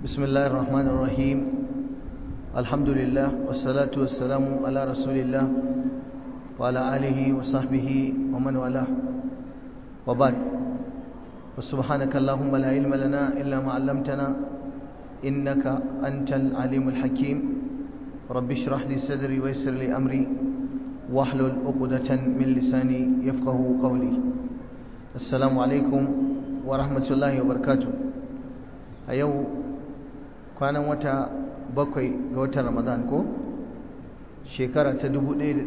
بسم الله الرحمن الرحيم الحمد لله والصلاة والسلام على رسول الله وعلى آله وصحبه ومن والاه وبعد وسبحانك اللهم لا علم لنا إلا ما علمتنا إنك أنت العليم الحكيم رب اشرح لي صدري ويسر لي أمري واحلل عقدة من لساني يفقه قولي السلام عليكم ورحمة الله وبركاته أيو كان وتا bakwai ga watan ramadan ko shekara ta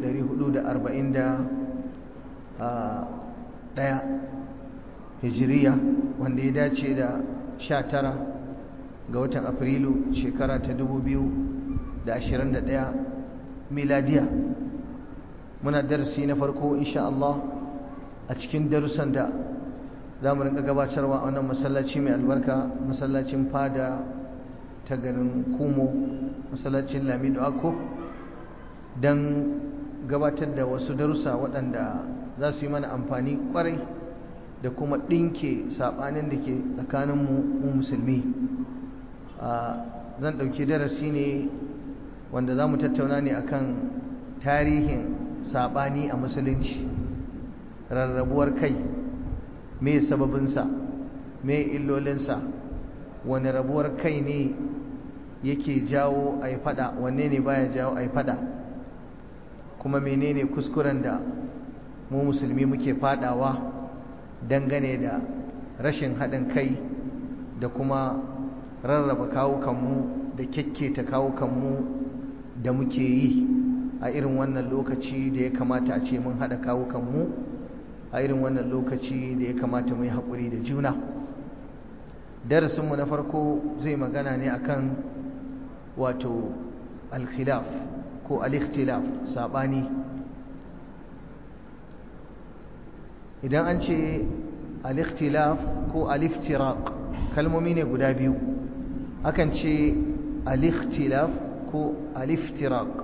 1441 hijiriya wanda ya dace da 19 ga watan afrilu shekara ta 2021 miladiya muna darasi na farko insha Allah a cikin darussan da za mu rinka gabatarwa a wannan masallaci mai albarka masallacin fada ta garin kumo masallacin lamido ako don gabatar da wasu darussa waɗanda za su yi mana amfani ƙwarai da kuma ɗinke saɓanin da ke tsakaninmu mu musulmi zan ɗauki darasi ne wanda za mu tattauna ne akan tarihin saɓani a musulunci rarrabuwar kai me sababinsa me illolinsa wani rabuwar kai ne yake jawo a yi fada wanne ne baya jawo a yi fada kuma menene kuskuren da mu musulmi muke fadawa dangane da rashin haɗin kai da kuma rarraba kawukanmu da kyakketa kawukanmu da muke yi a irin wannan lokaci da ya kamata a ce mun haɗa kawukanmu a irin wannan lokaci da ya kamata mu yi haƙuri da juna darasinmu na farko zai magana ne akan wato alkhilaf ko alikhtilaf sabani idan an ce alikhtilaf ko aliftiraq kalmomi ne guda biyu akan ce alikhtilaf ko aliftiraq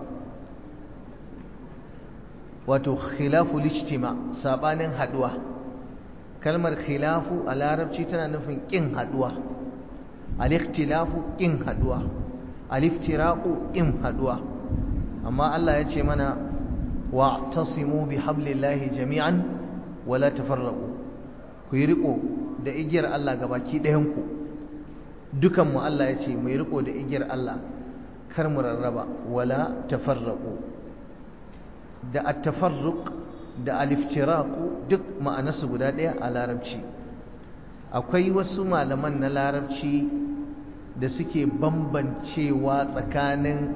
wato khilafu lijtima sabanin haduwa kalmar khilafu a larabci tana nufin kin haduwa al-ikhtilafu kin haduwa al-iftiraqu kin haduwa amma Allah ya ce mana wa'tasimu bihablillahi jami'an wala tafarraqu ku yi riko da igiyar Allah gabaki ɗayan ku dukan mu Allah ya ce mu yi riko da igiyar Allah kar mu rarraba wala tafarraqu da at-tafarruq da aliftiraku duk ma'anarsu guda ɗaya a larabci akwai wasu malaman na larabci da suke bambancewa tsakanin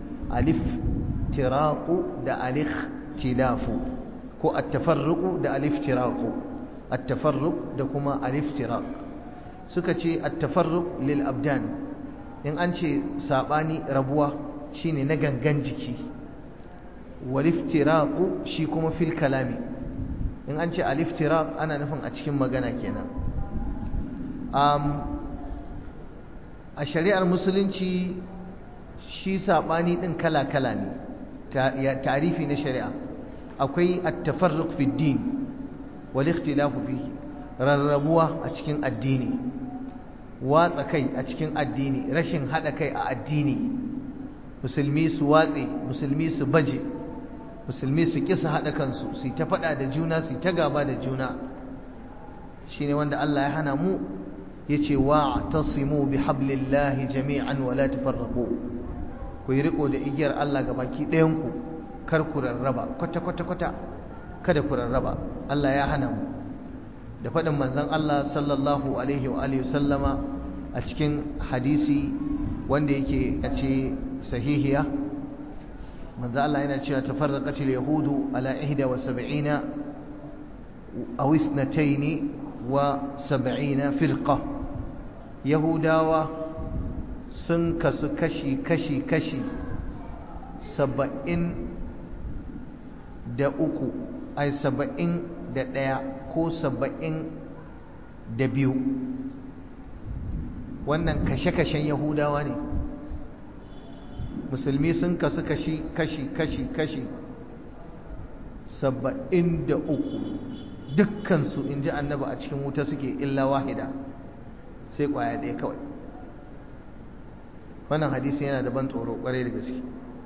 aliftiraku da alikhtilafu ko attafarruku da aliftiraku attafarruk da kuma aliftirak suka ce attafarruk lil abdan in an ce saɓani rabuwa shine na gangan jiki waliftiraku shi kuma fil kalami in an ce aliftirak ana nufin a cikin magana kenan a shari'ar musulunci shi saɓani ɗin kala-kala ne tarifi na shari'a akwai attafarruk fi din walikhtilafu fihi rarrabuwa a cikin addini watsa kai a cikin addini rashin haɗa kai a addini musulmi su watse musulmi su baje musulmi su kisa haɗa kansu su ta faɗa da juna su ta gaba da juna shi ne wanda Allah ya hana mu ya ce wa tasimu bi hablillahi jami'an wa la tafarraqu ku yi riko da igiyar Allah ga baki ɗayanku kar ku rarraba kwata kwata kwata kada ku rarraba Allah ya hana mu da faɗin manzon Allah sallallahu alaihi wa alihi sallama a cikin hadisi wanda yake a ce sahihiya manzo Allah yana cewa tafarraqatil yahudu ala 71 aw 72 wa 70 firqa yahudawa sun kasu kashi kashi kashi 70 da uku ai 70 da ɗaya ko 70 da biyu wannan kashe-kashen yahudawa ne musulmi sun kasu kashi kashi kashi kashi saba'in da uku dukkansu in ji annaba a cikin wuta suke illa wahida sai kwaya ɗaya kawai wannan hadisi yana da ban tsoro kwarai da gaske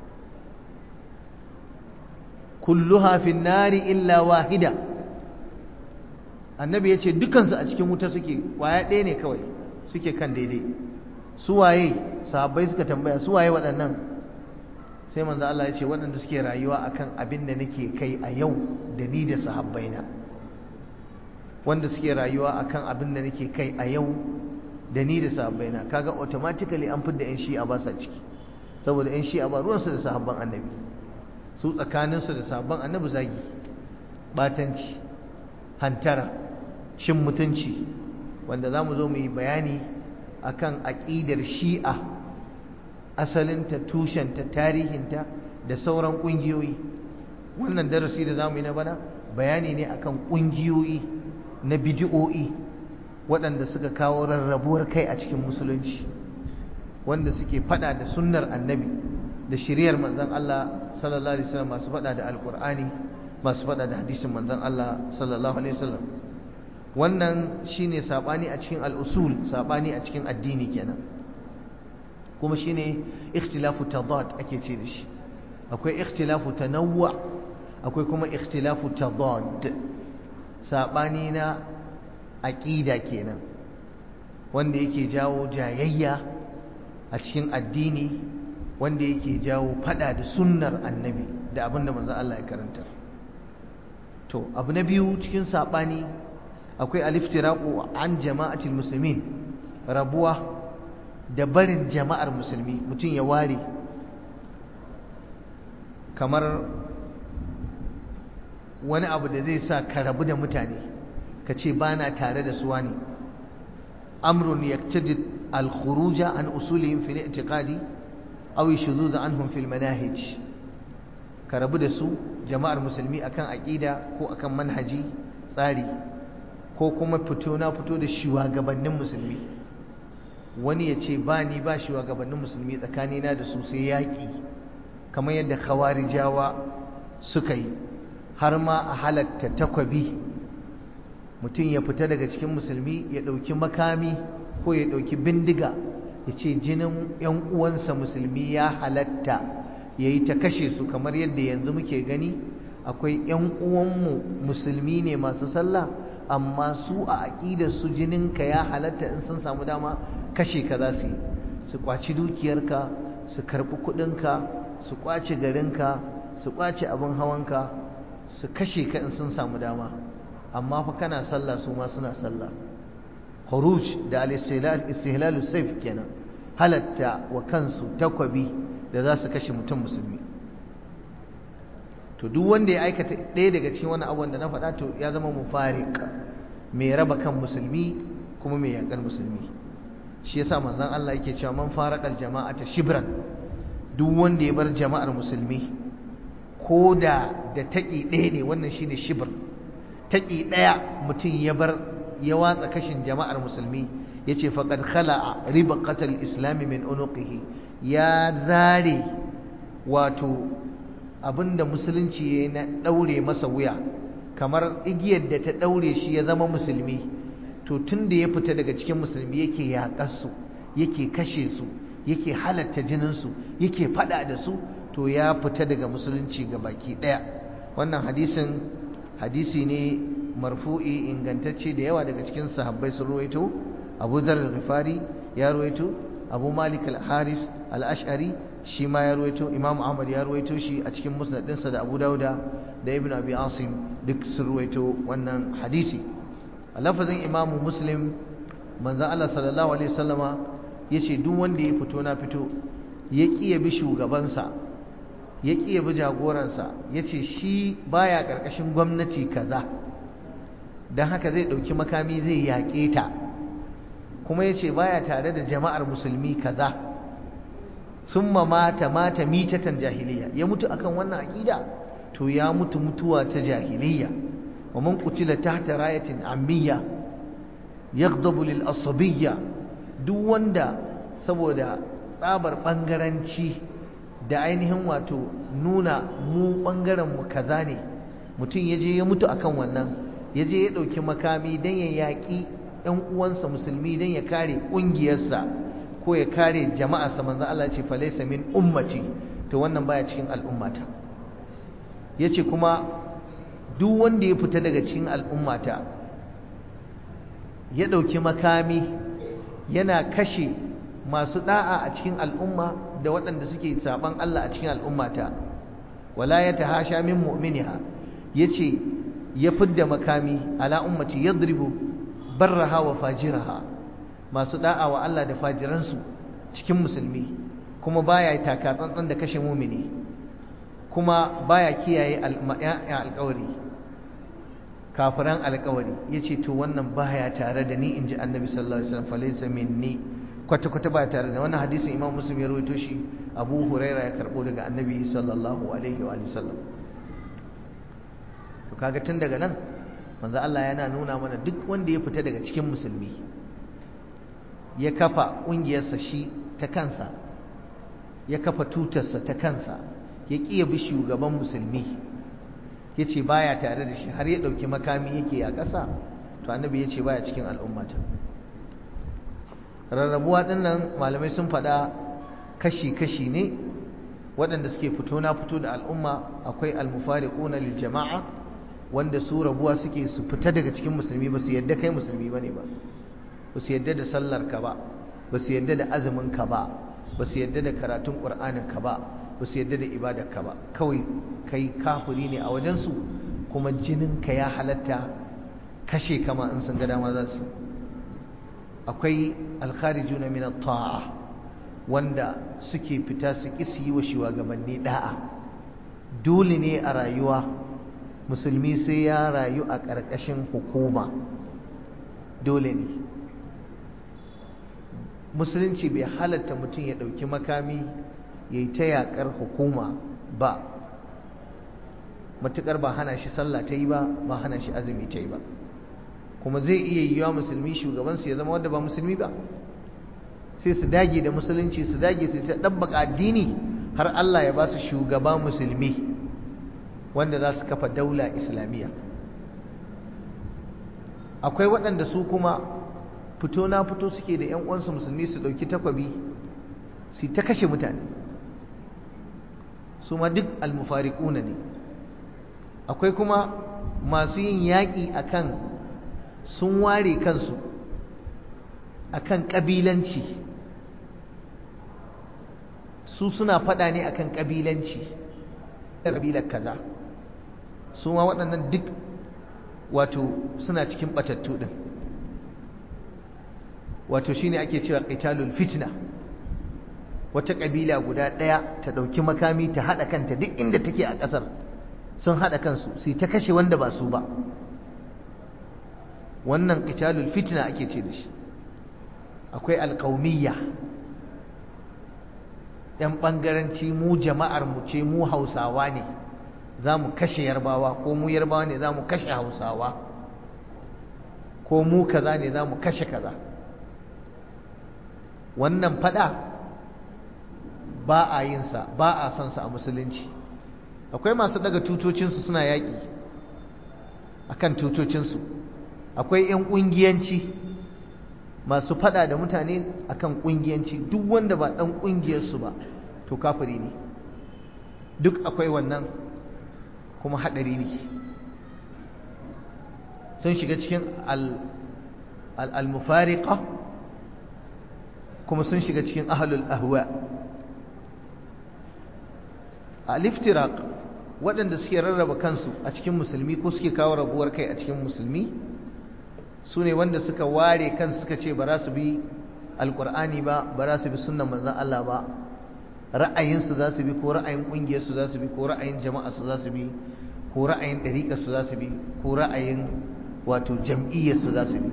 kulluha fin nari illa wahida annabi ya ce dukansu a cikin wuta suke kwaya ɗaya ne kawai suke kan daidai suwaye sahabbai suka tambaya suwaye waɗannan sai manzo Allah ya ce waɗanda suke rayuwa akan abin da nake kai a yau da ni da sahabbaina wanda suke rayuwa akan abin da nake kai a yau da ni da sahabbaina kaga automatically an fidda yan shi'a ba sa ciki saboda yan shi'a ba ruwansu da sahabban annabi su tsakaninsu da sahabban annabi zagi batanci hantara cin mutunci wanda za mu zo mu yi bayani akan aƙidar shi'a asalinta tushenta tarihinta da sauran ƙungiyoyi wannan darasi da za mu yi na bana bayani ne akan ƙungiyoyi na bidi'o'i waɗanda suka kawo rarrabuwar kai a cikin musulunci wanda suke fada da sunnar annabi da shiriyar manzon Allah sallallahu alaihi wasallam masu fada da alqur'ani masu fada da hadisin manzon Allah sallallahu alaihi wasallam wannan shine sabani a cikin al-usul sabani a cikin addini kenan kuma shine ikhtilafu tadad ake ce da shi akwai ikhtilafu tanawwu akwai kuma ikhtilafu tadad sabani na aqida kenan wanda yake jawo jayayya a cikin addini wanda yake jawo fada da sunnar annabi da abinda manzon Allah ya karanta to abu na biyu cikin sabani akwai aliftiraqu an jama'atil muslimin rabuwa da barin jama'ar musulmi mutum ya ware kamar wani abu da zai sa ka rabu da mutane ka ce ba na tare da suwa ne amrun yaktadi al-khuruja an usulihim fi al-i'tiqadi aw yashuzuz anhum fi al-manahij ka rabu da su jama'ar musulmi akan aqida ko akan manhaji tsari ko kuma fito na fito da shugabannin musulmi wani ya ce ba ni ba shugabannin musulmi tsakanina da su sai yaƙi kamar yadda khawarijawa suka yi har ma a halatta takwabi mutum ya fita daga cikin musulmi ya ɗauki makami ko ya ɗauki bindiga ya ce jinin 'yan uwansa musulmi ya halatta ya yi ta kashe su kamar yadda yanzu muke gani akwai 'yan uwanmu musulmi ne masu sallah amma su a aƙidar su jininka ya halatta in sun samu dama kashe ka za su yi su kwaci dukiyarka su karɓi kuɗinka su kwace garinka su kwace abin hawanka su kashe ka in sun samu dama amma fa kana sallah su ma suna sallah khuruj da al-istihlal sayf kenan halatta wa kansu takwabi da za su kashe mutum musulmi to duk wanda ya aikata ɗaya daga cikin wani abubuwan da na faɗa to ya zama mufariq mai raba kan musulmi kuma mai yaƙar musulmi shi yasa manzon Allah yake cewa man faraqal jama'ata shibran duk wanda ya bar jama'ar musulmi ko da da taƙi ɗaya ne wannan shine shibr taƙi ɗaya mutum ya bar ya watsa kashin jama'ar musulmi yace faqad khala'a ribaqatal islam min unuqihi ya zare wato abinda musulunci ya na daure masa wuya kamar igiyar da ta daure shi ya zama musulmi to tun da ya fita daga cikin musulmi yake yaƙar su yake kashe su yake halatta jininsu yake fada da su to ya fita daga musulunci ga baki ɗaya wannan hadisin hadisi ne marfu'i ingantacce da yawa daga cikin sahabbai sun ruwaito abu zar al-ghifari ya ruwaito abu malik al-haris al-ash'ari shi ma ya ruwaito imam ahmad ya ruwaito shi a cikin musnadinsa da abu dauda da ibn abi asim duk sun ruwaito wannan hadisi a lafazin imam muslim manzon Allah sallallahu alaihi wasallama yace duk wanda ya fito na fito ya kiya bi shugabansa ya kiya bi jagoransa yace shi baya karkashin gwamnati kaza dan haka zai dauki makami zai yaƙe ta kuma yace baya tare da jama'ar musulmi kaza summa mata mata mitatan jahiliya ya mutu akan wannan aqida to ya mutu mutuwa ta jahiliya wa man qutila tahta rayatin ammiya yaghdabu lil asabiyya duk wanda saboda tsabar bangaranci da ainihin wato nuna mu bangaren mu kaza ne mutum yaje ya mutu akan wannan yaje ya dauki makami dan ya yaki ɗan uwansa musulmi dan ya kare ƙungiyarsa ko ya kare jama'a sa manzo Allah ce falaysa min ummati to wannan baya cikin al'ummata yace kuma duk wanda ya fita daga cikin al'ummata ya dauki makami yana kashe masu da'a a cikin al'umma da waɗanda suke saban Allah a cikin al'ummata wala ya tahasha min mu'miniha yace ya fidda makami ala ummati yadribu barraha wa fajiraha masu da'a wa Allah da fajiransu cikin musulmi kuma baya taka tsantsan da kashe mumini kuma baya kiyaye alƙawari kafiran alƙawari yace to wannan baya tare da ni inji annabi sallallahu alaihi wasallam falaysa minni kwata kwata baya tare da wannan hadisin imam muslim ya rawaito shi abu huraira ya karbo daga annabi sallallahu alaihi wa sallam to kaga tun daga nan manzo Allah yana nuna mana duk wanda ya fita daga cikin musulmi ya kafa ƙungiyarsa shi ta kansa ya kafa tutarsa ta kansa ya ƙiya bi shugaban musulmi ya ce baya tare da shi har ya ɗauki makami yake a ƙasa to annabi ya ce baya cikin al'ummata rarrabuwa ɗinnan malamai sun faɗa kashi-kashi ne waɗanda suke fito na fito da al'umma akwai almufariquna lil jama'a wanda su rabuwa suke su fita daga cikin musulmi ba su yadda kai musulmi bane ba ba su yadda da sallar ka ba ba su yadda da azumin ka ba ba su yadda da karatun qur'anin ka ba ba su yadda da ibadar ka ba kawai kai kafiri ne a wajen su kuma jinin ka ya halatta kashe kama in sun ga dama za su akwai alkharijuna min at-ta'a wanda suke fita su ƙi su yi wa shugabanni da'a dole ne a rayuwa musulmi sai ya rayu a ƙarƙashin hukuma dole ne musulunci bai halatta mutum ya ɗauki makami ya yi ta yaƙar hukuma ba matuƙar ba hana shi sallah ta yi ba ba hana shi azumi ta yi ba kuma zai iya yiwuwa musulmi shugabansu ya zama wanda ba musulmi ba sai su dage da musulunci su dage su ta ɗabbaka addini har Allah ya ba su shugaba musulmi wanda za su kafa daula islamiyya akwai waɗanda su kuma fito na fito suke da 'yan uwansu musulmi su ɗauki takwabi su ta kashe mutane su ma duk almufariƙuna ne akwai kuma masu yin yaƙi akan sun ware kansu akan ƙabilanci su suna faɗa ne akan ƙabilanci ƙabilar kaza su ma waɗannan duk wato suna cikin ɓatattu ɗin wato shine ake cewa qitalul fitna wata ƙabila guda ɗaya ta ɗauki makami ta haɗa kanta duk inda take a ƙasar sun haɗa kansu su ta kashe wanda ba su ba wannan qitalul fitna ake ce da shi akwai alƙaumiyya ‘yan ɓangaranci mu jama'ar mu ce mu hausawa ne za mu kashe yarbawa ko mu yarbawa ne za mu kashe hausawa ko mu kaza ne za mu kashe kaza wannan fada ba a yinsa ba a sansa a musulunci akwai masu daga tutocinsu suna yaƙi akan tutocinsu akwai 'yan ƙungiyanci masu fada da mutane akan kungiyanci duk wanda ba dan kungiyarsu ba to kafiri ne duk akwai wannan kuma hadari ne sun shiga cikin al-mufariqa kuma sun shiga cikin ahlul ahwa al-iftiraq waɗanda suke rarraba kansu a cikin musulmi ko suke kawo rabuwar kai a cikin musulmi su ne wanda suka ware kan suka ce ba za su bi alkur'ani ba ba za su bi sunnan manzan Allah ba ra'ayinsu za su bi ko ra'ayin ƙungiyarsu za su bi ko ra'ayin jama'arsu za su bi ko ra'ayin ɗariƙarsu za su bi ko ra'ayin wato jam'iyyarsu za su bi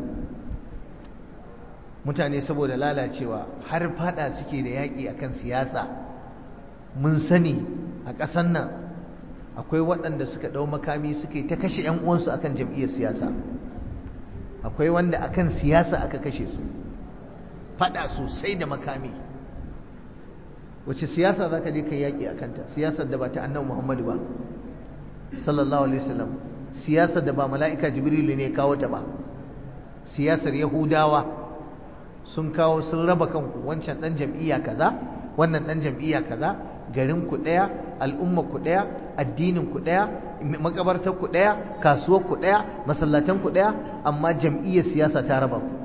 mutane saboda lalacewa har fada suke da yaƙi akan siyasa mun sani a ƙasan nan akwai waɗanda suka ɗau makami suke ta kashe 'yan uwansu akan jam'iyyar siyasa akwai wanda akan siyasa aka kashe su fada sosai da makami wace siyasa za ka je ka yaƙi a kanta siyasar da ba ta annan muhammadu ba sallallahu alaihi wasallam siyasar da ba mala'ika jibrilu ne kawo ta ba siyasar yahudawa sun kawo sun raba kanku wancan dan jam'iyya kaza wannan dan jam'iyya kaza garin ku daya al'umma ku daya addinin ku daya makabartar ku daya kasuwar ku daya masallatan ku daya amma jam'iyyar siyasa ta raba ku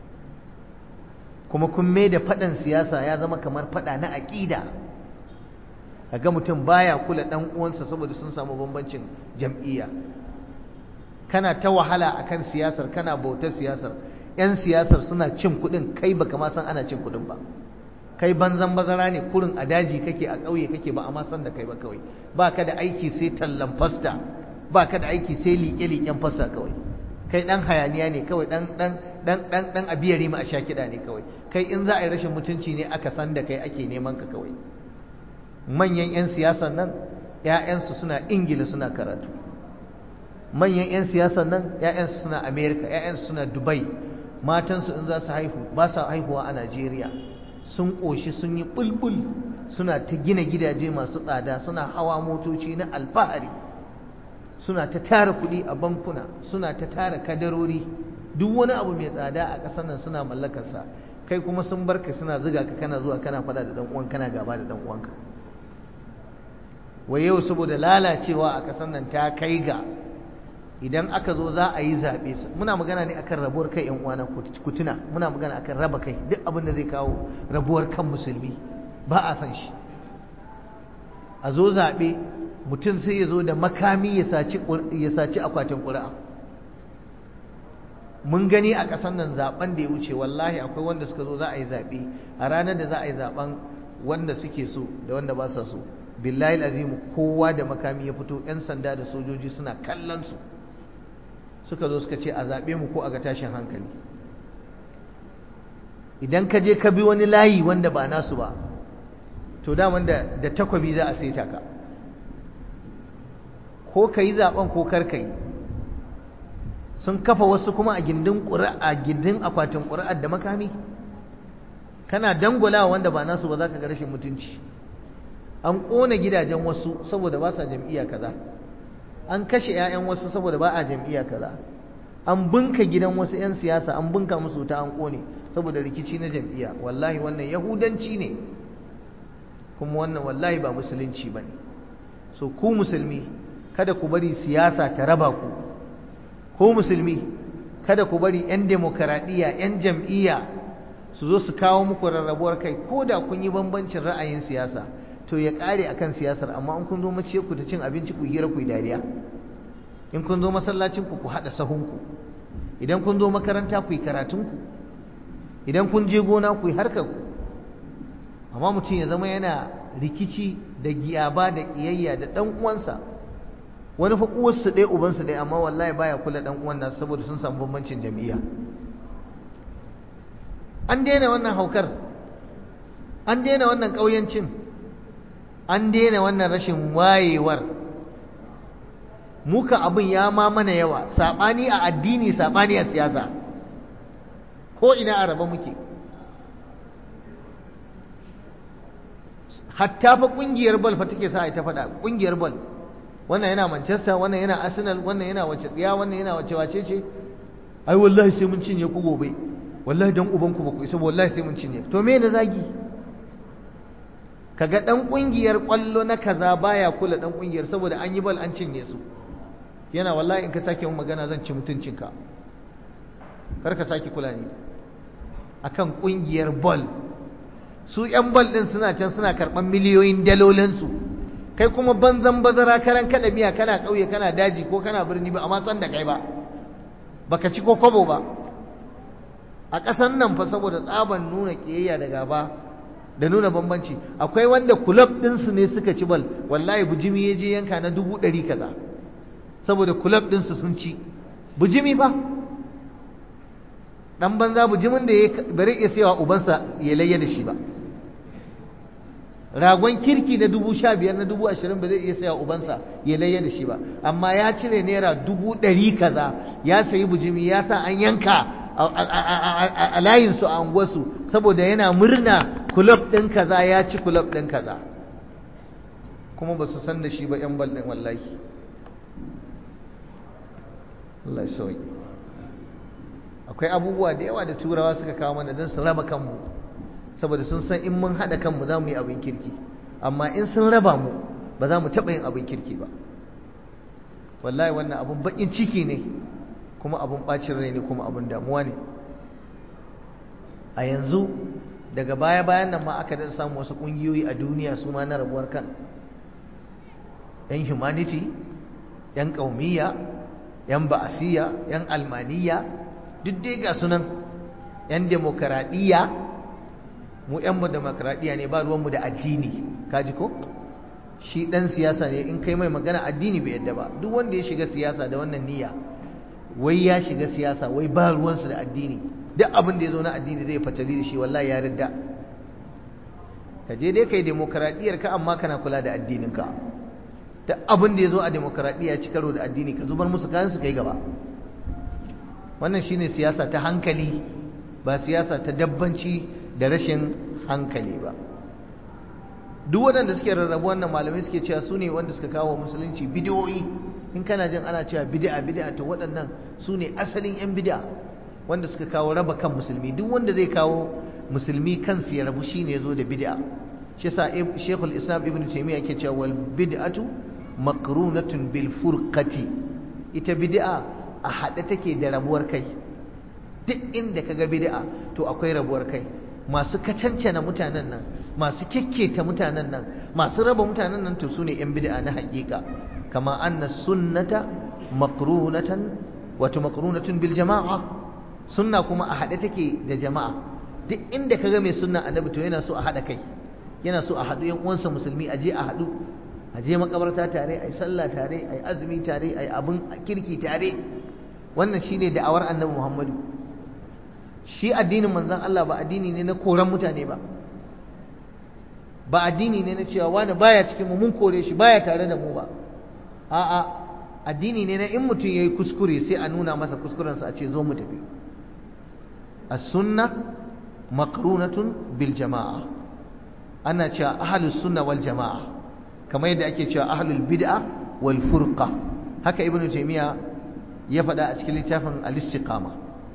kuma kun mai da fadan siyasa ya zama kamar fada na aqida kaga mutum baya kula dan uwansa saboda sun samu bambancin jam'iyya kana ta wahala akan siyasar kana bautar siyasar yan siyasar suna cin kuɗin kai baka ma san ana cin kuɗin ba kai banzan bazara ne kurin a daji kake a ƙauye kake ba a ma san da kai ba kawai ba ka da aiki sai tallan fasta ba ka da aiki sai liƙe-liƙen fasta kawai kai ɗan hayaniya ne kawai ɗan ɗan ɗan ɗan ɗan abiyari ma a sha kiɗa ne kawai kai in za a yi rashin mutunci ne aka san da kai ake neman ka kawai manyan 'yan siyasan nan 'ya'yansu suna ingila suna karatu manyan 'yan siyasan nan 'ya'yansu suna amerika 'ya'yansu suna dubai matansu in za su haihu ba sa haihuwa a najeriya sun ƙoshi sun yi bulbul suna ta gina gidaje masu tsada suna hawa motoci na alfahari suna ta tara kuɗi a bankuna suna ta tara kadarori duk wani abu mai tsada a ƙasar nan suna mallakarsa kai kuma sun barka suna ziga ka kana zuwa kana faɗa da ɗan uwan kana gaba da ɗan uwanka wai yau saboda lalacewa a ƙasar nan ta kai ga idan aka zo za a yi zaɓe muna magana ne akan rabuwar kai yan uwana kutuna muna magana akan raba kai duk abin da zai kawo rabuwar kan musulmi ba a san shi a zo zaɓe mutum sai ya zo da makami ya saci akwatin ƙuri'a mun gani a ƙasar nan zaɓen da ya wuce wallahi akwai wanda suka zo za a yi zaɓe a ranar da za a yi zaɓen wanda suke so da wanda ba sa so billahi azimu kowa da makami ya fito 'yan sanda da sojoji suna kallon su suka zo suka ce a zaɓe mu ko a ga tashin hankali idan ka je ka bi wani layi wanda ba nasu ba to daman da da takwabi za a saita ka ko ka yi zaɓen ko kar ka yi sun kafa wasu kuma a gindin ƙuri'a gindin akwatin ƙuri'ar da makami kana dangulawa wanda ba nasu ba za ka ga rashin mutunci an ƙona gidajen wasu saboda ba sa jam'iyya kaza an kashe 'ya'yan wasu saboda ba a jam'iyya kaza an bunka gidan wasu 'yan siyasa an bunka musu ta an ƙone saboda rikici na jam'iyya wallahi wannan yahudanci ne kuma wannan wallahi ba musulunci ba ne so ku musulmi kada ku bari siyasa ta raba ku ko musulmi kada ku bari 'yan demokaradiyya 'yan jam'iyya su zo su kawo muku rarrabuwar kai ko da kun yi bambancin ra'ayin siyasa to ya kare akan siyasar amma in kun zo mace ku ta cin abinci ku hira ku yi dariya in kun zo masallacin ku ku hada sahun ku idan kun zo makaranta ku yi karatun ku idan kun je gona ku yi harkar ku amma mutum ya zama yana rikici da giyaba da kiyayya da dan uwansa wani fa uwarsu ɗaya ubansu ɗaya amma wallahi baya kula dan uwan nasu saboda sun samu bambancin jami'a an daina wannan haukar an daina wannan ƙauyancin an daina wannan rashin wayewar muka abin ya ma mana yawa saɓani a addini saɓani a siyasa ko ina a raba muke hatta fa ƙungiyar bal fa take sa ta faɗa ƙungiyar bal wannan yana manchester wannan yana arsenal wannan yana wace tsiya wannan yana wace wace ce ai wallahi sai mun cinye ku gobe wallahi dan uban ku ba ku isa wallahi sai mun cinye to me na zagi kaga dan kungiyar kwallo na kaza baya kula dan kungiyar saboda an yi bal an cinye su yana wallahi in ka sake mun magana zan ci mutuncinka kar ka sake kula ni akan kungiyar bal su yan bal din suna can suna karban miliyoyin dalolin su kai kuma banzan bazara karan kada miya kana kauye kana daji ko kana birni ba amma san da kai ba baka ci ko kobo ba a ƙasan nan fa saboda tsaban nuna kiyayya da gaba da nuna bambanci akwai wanda kulab ɗinsu ne suka ci bal wallahi bujimi ya je yanka na dubu ɗari kaza saboda kulab ɗinsu sun ci bujimi fa ɗan banza bujimin da ya bari iya sayawa ubansa ya layya da shi ba ragon kirki na dubu sha biyar na dubu ashirin ba zai iya saya ubansa ya layya da shi ba amma ya cire naira dubu ɗari kaza ya sayi bujimi ya sa an yanka a layinsu a unguwarsu saboda yana murna kulob ɗin kaza ya ci kulob ɗin kaza kuma ba su san da shi ba ‘yan bal ɗin wallahi Allah ya sauyi akwai abubuwa da yawa da turawa suka kawo mana don su raba kanmu saboda sun san in mun haɗa kanmu za mu yi abin kirki amma in sun raba mu ba za mu taɓa yin abin kirki ba wallahi wannan abin baƙin ciki ne kuma abin ɓacin rai ne kuma abin damuwa ne a yanzu daga baya-bayan nan ma aka daɗa samu wasu ƙungiyoyi a duniya su ma na rabuwar kan 'yan humanity 'yan ƙaumiyya 'yan ba'asiyya 'yan almaniya duk dai ga sunan 'yan demokaradiyya mu 'yan mu demokaradiyya ne ba ruwanmu da addini kaji ko shi ɗan siyasa ne in kai mai magana addini bai yadda ba duk wanda ya shiga siyasa da wannan niyya wai ya shiga siyasa wai ba ruwansu da addini duk abin da ya zo na addini zai fatali da shi wallahi ya ridda ka je dai kai demokaradiyyar ka amma kana kula da addinin ka duk abin da ya zo a demokaradiyya ci karo da addini ka zubar musu kayan su kai gaba wannan shine siyasa ta hankali ba siyasa ta dabbanci da rashin hankali ba duk waɗanda suke rarrabu wannan malamai suke cewa su ne wanda suka kawo musulunci bidiyoyi in kana jin ana cewa bid'a bid'a to waɗannan su ne asalin 'yan bid'a wanda suka kawo raba kan musulmi duk wanda zai kawo musulmi kansu ya rabu shine yazo da bid'a shi yasa Sheikhul Islam Ibn Taymiyyah yake cewa wal bid'atu maqrunatun bil furqati ita bid'a a hade take da rabuwar kai duk inda kaga bid'a to akwai rabuwar kai masu kacancana mutanen nan masu kekketa mutanen nan masu raba mutanen nan to sune yan bid'a na haƙiƙa kama anna sunnata maqrunatan wato maqrunatun bil jama'a sunna kuma a haɗe take da jama'a duk inda kaga mai sunna annabi to yana so a haɗa kai yana so a haɗu yan uwansa musulmi a je a haɗu a je makabarta tare a yi sallah tare a yi azumi tare a yi abin kirki tare wannan shine da'awar annabi muhammadu shi addinin manzon Allah ba addini ne na koran mutane ba ba addini ne na cewa wani baya cikin mu mun kore shi baya tare da mu ba a'a addini ne na in mutum yayi kuskure sai a nuna masa kuskurensa a ce zo mu tafi as-sunna maqrunatun bil jama'a ana cewa ahlus sunna wal jama'a kamar yadda ake cewa ahlul bid'a wal furqa haka ibnu taymiya ya faɗa a cikin littafin al-istiqama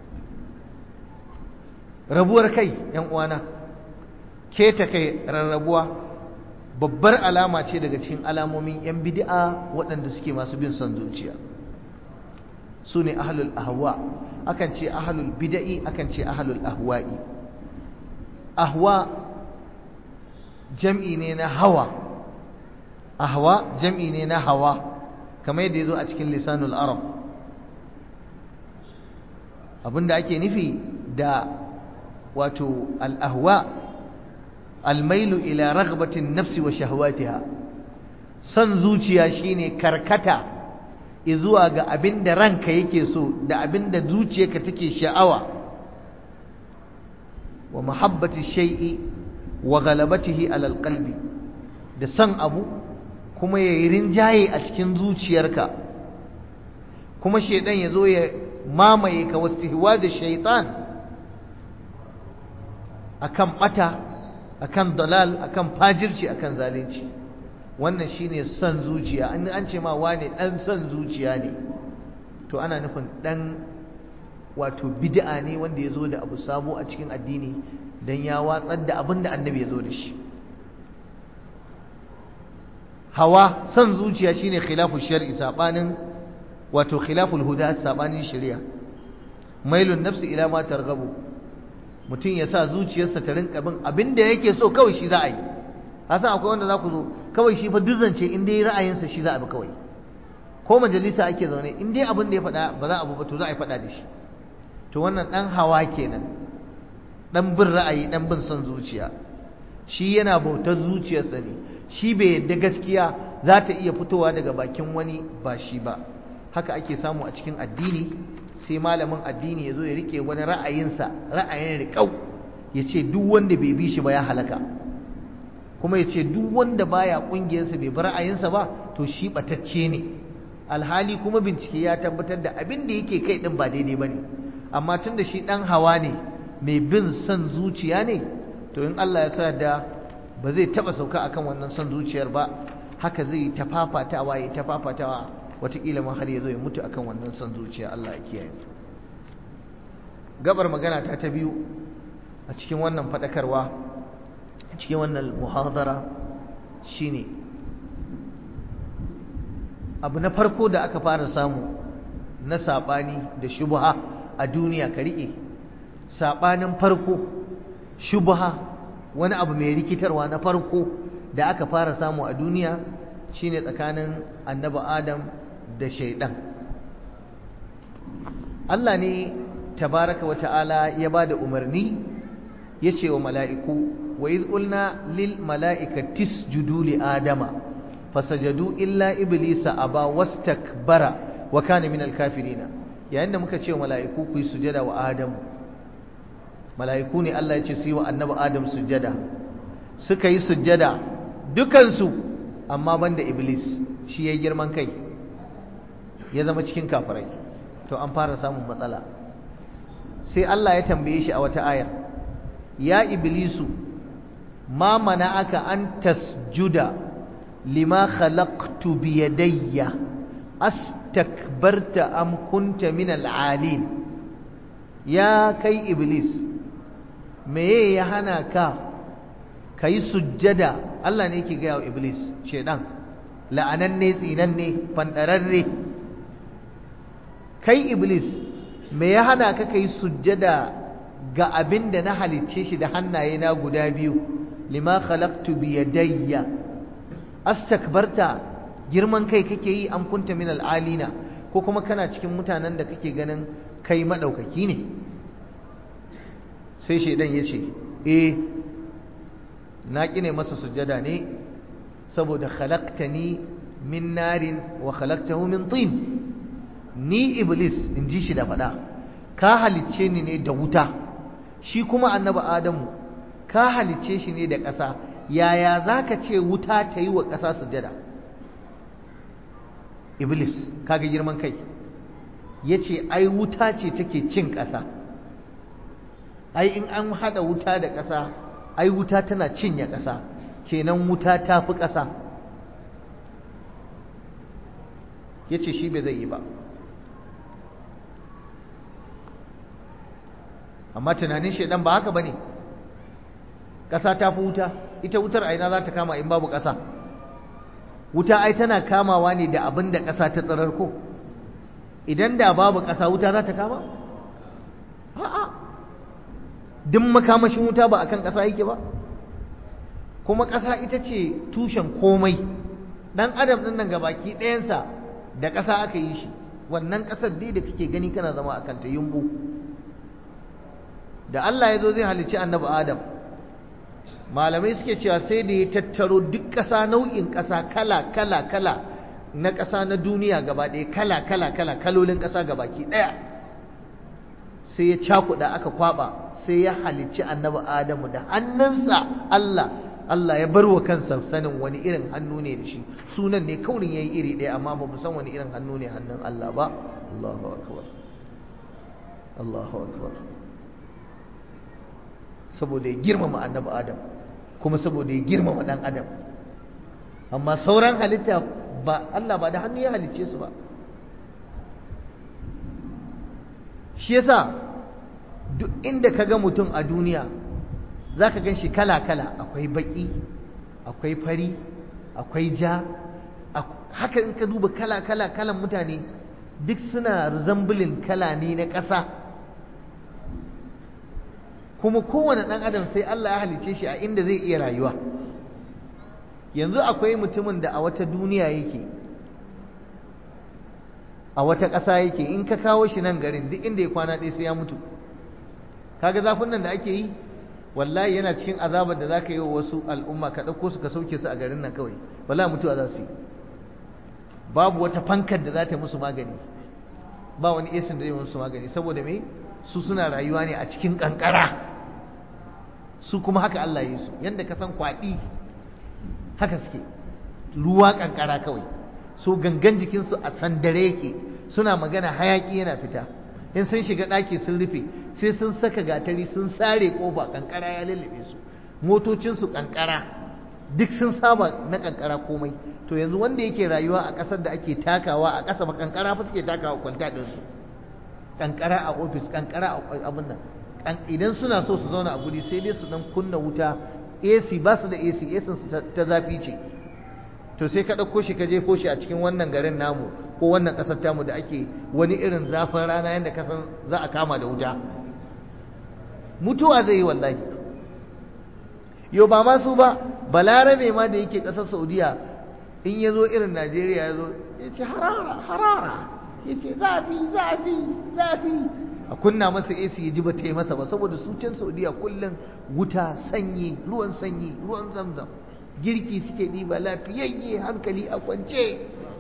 rabuwar kai yan uwana keta kai rarrabuwa babbar alama ce daga cikin alamomin yan bid'a waɗanda suke masu bin son zuciya su ne ahlul ahwa akan ce ahlul bid'i akan ce ahlul ahwa'i ahwa jam'i ne na hawa ahwa jam'i ne na hawa kamar yadda ya zo a cikin lisanul arab abinda ake nufi da wato al'ahwa almailu ila ragbatin nafsi wa shahwatiha son zuciya shine karkata zuwa ga abin da ranka yake so da abin da zuciyarka take sha'awa wa mahabbati shay'i wa galabatihi alal qalbi da san abu kuma ya yi rinjaye a cikin zuciyarka kuma shaidan ya zo ya mamaye ka wastihwa da shaitan akan bata akan dalal akan fajirci akan zalunci wannan shine son zuciya an an ce ma wane dan son zuciya ne to ana nufin dan wato bid'a ne wanda ya zo da abu sabo a cikin addini dan ya watsar da abin da annabi ya zo da shi hawa son zuciya shine khilafu shar'i sabanin wato khilaful huda sabanin shari'a mailun nafsi ila ma targhabu mutum ya sa zuciyarsa ta rinka bin abin da yake so kawai shi za a yi hasan akwai wanda za ku zo kawai shi fa duzance in dai ra'ayinsa shi za a bi kawai ko majalisa ake zaune in dai abin da ya faɗa ba za a ba to za a yi faɗa da shi to wannan ɗan hawa kenan ɗan bin ra'ayi ɗan bin son zuciya shi yana bautar zuciyarsa ne shi bai yadda gaskiya za ta iya fitowa daga bakin wani ba shi ba haka ake samu a cikin addini sai malamin addini ya zo ya rike wani ra'ayinsa ra'ayin riƙau ya ce duk wanda bai bi shi ba ya halaka kuma ya ce duk wanda baya ƙungiyarsa bai bi ra'ayinsa ba to shi ɓatacce ne alhali kuma bincike ya tabbatar da abin da yake kai ɗin ba daidai ba ne amma tun da shi ɗan hawa ne mai bin son zuciya ne to in Allah ya sa da ba zai taɓa sauka akan wannan son zuciyar ba haka zai ta fafatawa ya ta fafatawa watakila ma har ya zo ya mutu akan wannan son zuciya Allah ya kiyaye gabar magana ta ta biyu a cikin wannan faɗakarwa a cikin wannan muhadara shine abu na farko da aka fara samu na saɓani da shubha a duniya ka riƙe saɓanin farko shubha wani abu mai rikitarwa na farko da aka fara samu a duniya shine tsakanin annabi adam da shaidan Allah ne tabaraka wata'ala ya ba da umarni ya ce wa mala'iku wa iz qulna lil mala'ikati isjudu li adama fasajadu illa iblisa aba wastakbara wa kana minal kafirina yayin da muka ce wa mala'iku ku yi sujada wa adamu mala'iku ne Allah ya ce su yi wa annabi adam sujada suka yi sujada dukansu amma banda iblis shi ya girman kai ya zama cikin kafirai to an fara samun matsala sai Allah ya tambaye shi a wata ayar ya iblisu ma mana'aka an tasjuda lima khalaqtu bi yadayya astakbarta am kunta min al'alin ya kai iblis meye ya hana ka kai sujjada Allah ne yake gaya wa iblis shedan la'ananne tsinanne fandararre kai iblis me ya hana ka kai sujjada ga abin da na halicce shi da hannaye na guda biyu lima khalaqtu bi yadayya astakbarta girman kai kake yi an kunta min al'alina ko kuma kana cikin mutanen da kake ganin kai madaukaki ne sai shaidan ya ce eh na kine masa sujjada ne saboda khalaqtani min narin wa khalaqtahu min tin ni iblis in ji shi da faɗa ka halicce ni ne da wuta shi kuma annabi adamu ka halicce shi ne da ƙasa yaya za ka ce wuta ta yi wa ƙasa sujada iblis kaga girman kai ya ce ai wuta ce take cin ƙasa ai in an haɗa wuta da ƙasa ai wuta tana cinye ƙasa kenan wuta ta fi ƙasa ya ce shi bai zai yi ba amma tunanin shaidan ba haka bane ƙasa ta fi wuta ita wutar aina za ta kama in babu ƙasa wuta ai tana kamawa ne da abin da ƙasa ta tsirar ko idan da babu ƙasa wuta za ta kama a'a duk makamashin wuta ba akan ƙasa yake ba kuma ƙasa ita ce tushen komai ɗan adam ɗin nan gabaki ɗayansa da ƙasa aka yi shi wannan ƙasar dai da kake gani kana zama a kanta yumbu da Allah ya zo zai halicci annabi Adam malamai suke cewa sai da ya tattaro duk ƙasa nau'in ƙasa kala kala kala na ƙasa na duniya gaba ɗaya kala kala kala kalolin ƙasa gabaki ɗaya sai ya cakuɗa aka kwaɓa sai ya halicci annabi Adamu da hannunsa Allah Allah ya bar wa kansa sanin wani irin hannu ne da shi sunan ne kaurin yayi iri ɗaya amma ba mu san wani irin hannu ne hannun Allah ba Allahu akbar Allahu akbar saboda ya girmama annabi adam kuma saboda ya girmama dan adam amma sauran halitta ba Allah ba da hannu ya halicce su ba shi yasa duk inda ka ga mutum a duniya za ka gan shi kala-kala akwai baki akwai fari akwai ja haka in ka duba kala-kala kalan mutane duk suna zambulin kala ne na ƙasa kuma kowane ɗan adam sai Allah ya halice shi a inda zai iya rayuwa yanzu akwai mutumin da a wata duniya yake a wata ƙasa yake in ka kawo shi nan garin duk inda ya kwana ɗaya sai ya mutu kaga zafin nan da ake yi wallahi yana cikin azabar da zaka yi wa wasu al'umma ka ɗauko su ka sauke su a garin nan kawai wallahi mutuwa za su yi babu wata fankar da za ta musu magani ba wani esin da zai musu magani saboda me su suna rayuwa ne a cikin kankara su kuma haka Allah ya yi su yanda ka san kwaɗi haka suke ruwa kankara kawai so gangan jikinsu a sandare yake suna magana hayaki yana fita in sun shiga ɗaki sun rufe sai sun saka gatari sun sare ƙofa kankara ya lullube su motocinsu kankara duk sun saba na kankara komai to yanzu wanda yake rayuwa a ƙasar da ake takawa a ƙasa ba kankara fa suke takawa kwanta ɗinsu kankara a ofis kankara a abin nan idan suna so su zauna a guri sai dai su dan kunna wuta AC ba su da AC AC su ta zafi ce to sai ka ɗauko shi ka jefo shi a cikin wannan garin namu ko wannan ƙasar tamu da ake wani irin zafin rana yadda ka san za a kama da wuta mutuwa zai yi wallahi yau ba ma su ba balarabe ma da yake ƙasar saudiya in ya zo irin najeriya ya zo ya ce harara harara ya ce zafi zafi zafi a kunna masa AC ya ji ba ta yi masa ba saboda su can Saudiya kullum wuta sanyi ruwan sanyi ruwan zamzam girki suke ɗiba lafiyayye hankali a kwance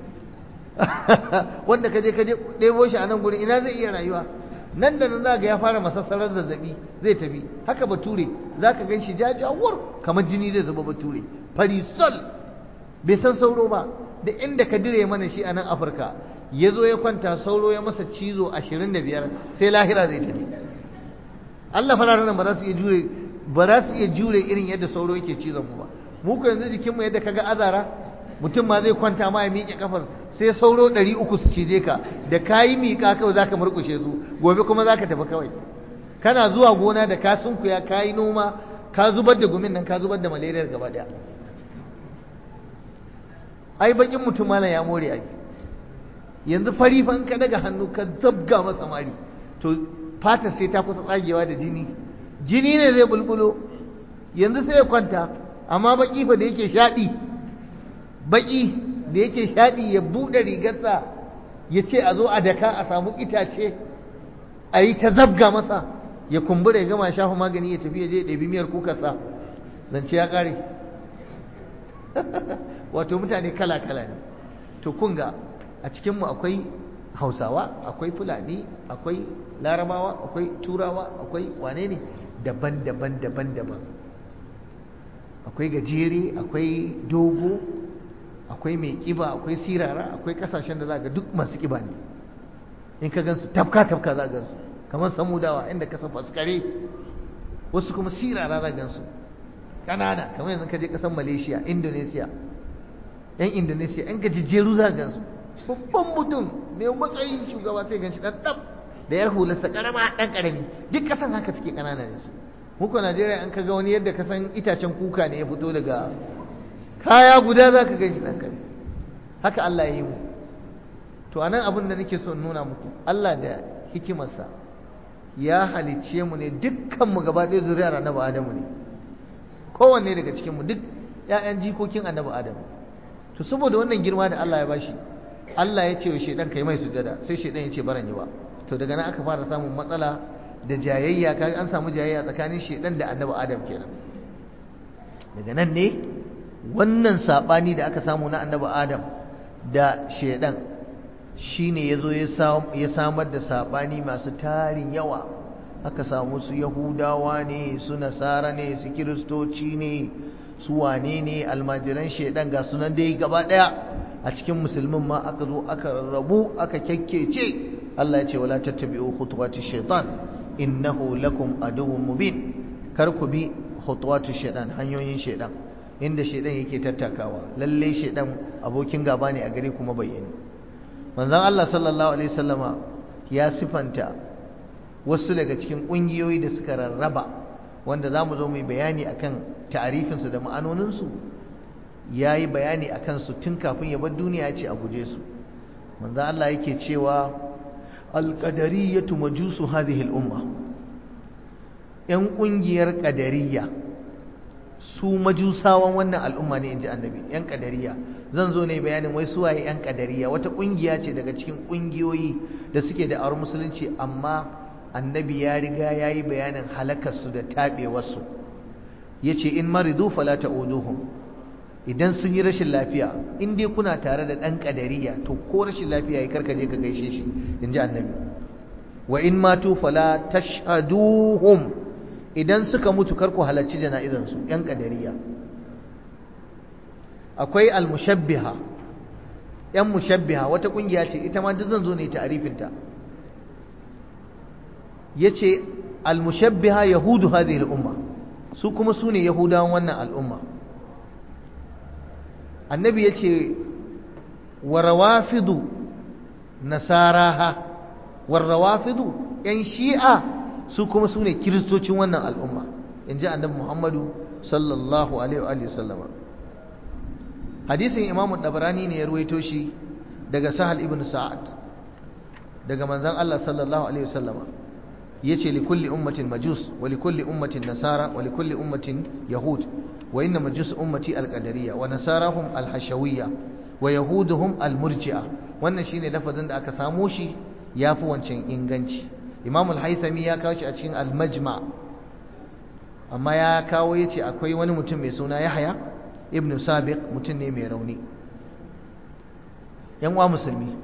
wanda kaje kaje ɗebo shi a nan gurin ina zai iya rayuwa nan da nan za ga ya fara masassarar zazzabi zai tafi haka bature za ka gan shi jajawar kamar jini zai zuba bature farisol bai san sauro ba da inda ka dire mana shi a nan afirka ya zo ya kwanta sauro ya masa cizo ashirin da biyar sai lahira zai tafi Allah fararen nan ba za su iya jure ba za su iya jure irin yadda sauro yake cizon mu ba mu ko yanzu jikinmu yadda kaga azara mutum ma zai kwanta ma ya miƙe kafar sai sauro ɗari uku su cije ka da kayi miƙa kawai za ka murƙushe su gobe kuma za ka tafi kawai kana zuwa gona da ka sunkuya ka yi noma ka zubar da gumin nan ka zubar da malariyar gaba ɗaya ai bakin mutum malam ya more ai yanzu fari fa in ka daga hannu ka zabga masa mari to fata sai ta kusa tsagewa da jini jini ne zai bulbulo yanzu sai ya kwanta amma baki fa da yake shaɗi baki da yake shaɗi ya buɗe rigarsa ya ce a zo a daka a samu itace a yi ta zabga masa ya kumbura ya gama shafa magani ya tafi ya je ɗabi miyar kukarsa zance ya ƙare wato mutane kala-kala ne to kunga a cikinmu akwai hausawa akwai fulani akwai larabawa akwai turawa akwai wane ne daban-daban daban-daban akwai gajere akwai dogo akwai mai kiba akwai sirara akwai kasashen da za ga duk masu kiba ne in ka gansu tafka-tafka za gansu kamar samudawa inda ka san faskare wasu kuma sirara za gansu ƙanana kamar yanzu ka je ƙasar malaysia indonesia yan indonesia yan gajejjeru za gansu babban mutum mai matsayin shugaba sai ganshi dan dab da yar hularsa karama dan karami duk kasan haka suke kanana ne su muku Najeriya an kaga wani yadda kasan itacen kuka ne ya fito daga kaya guda za ka ganshi dan kare haka Allah ya yi mu to anan abin da nake so in nuna muku Allah da hikimarsa ya halicce mu ne dukkan mu gaba ɗaya zuriyar annabi Adamu ne kowanne daga cikin mu duk ƴaƴan jikokin annabi Adamu to saboda wannan girma da Allah ya bashi Allah ya ce wa shedan kai mai sujada sai shedan ya ce baran yi ba to daga nan aka fara samun matsala da jayayya kaga an samu jayayya tsakanin shedan da annabi Adam kenan daga nan ne wannan sabani da aka samu na annabi Adam da shedan shine yazo ya samar da sabani masu tarin yawa aka samu su yahudawa ne su nasara ne su kiristoci ne su wane ne almajiran shedan ga sunan dai gaba daya a cikin musulmin ma aka zo aka rarrabu aka kyakkece Allah ya ce wala tattabi'u khutuwati shaitan innahu lakum aduwwun mubin kar ku bi khutuwati shaitan hanyoyin shaitan inda shaitan yake tattakawa lalle shaitan abokin gaba ne a gare kuma bayyane manzon Allah sallallahu alaihi wasallama ya sifanta wasu daga cikin kungiyoyi da suka rarraba wanda zamu zo mu bayani akan ta'arifinsu da ma'anoninsu ya yi bayani a kansu tun kafin ya bar duniya ce a guje su manzo Allah yake cewa alqadariyatu majusu hadhihi al-umma yan kungiyar qadariyya su majusawan wannan al'umma ne inji annabi yan qadariyya zan zo ne bayanin wai su waye yan qadariyya wata kungiya ce daga cikin kungiyoyi da suke da aure musulunci amma annabi ya riga yayi bayanin halakarsu da tabewarsu yace in maridu fala ta'uduhum idan sun yi rashin lafiya in dai kuna tare da ɗan ƙadariya to ko rashin lafiya ya karka je ka gaishe shi in ji annabi wa in matu fala tashhaduhum idan suka mutu karku halarci jana'izansu ƴan ƙadariya akwai almushabbiha ƴan mushabbiha wata ƙungiya ce ita ma duk zan zo ne ta'arifinta yace almushabbiha yahudu hadhihi al-umma su kuma su ne yahudawan wannan al'umma annabi ya ce wa rawafidu nasaraha warrawafidu yan shi'a su kuma su ne kiristocin wannan al'umma in ji annabi muhammadu sallallahu alaihi wa sallama hadisin imamu dabarani ne ya ruwaito shi daga sahal ibn sa'ad daga manzon Allah sallallahu alaihi wa sallama yace li kulli ummatin majus wa li kulli ummatin nasara wa li kulli ummatin yahud wa inna majus ummati al-qadariyya wa nasarahum al-hashawiyya wa yahuduhum al-murji'a wannan shine lafazin da aka samo shi yafi wancan inganci imam al-haythami ya kawo shi a cikin al-majma amma ya kawo yace akwai wani mutum mai suna yahya ibn sabiq mutum ne mai rauni yan uwa musulmi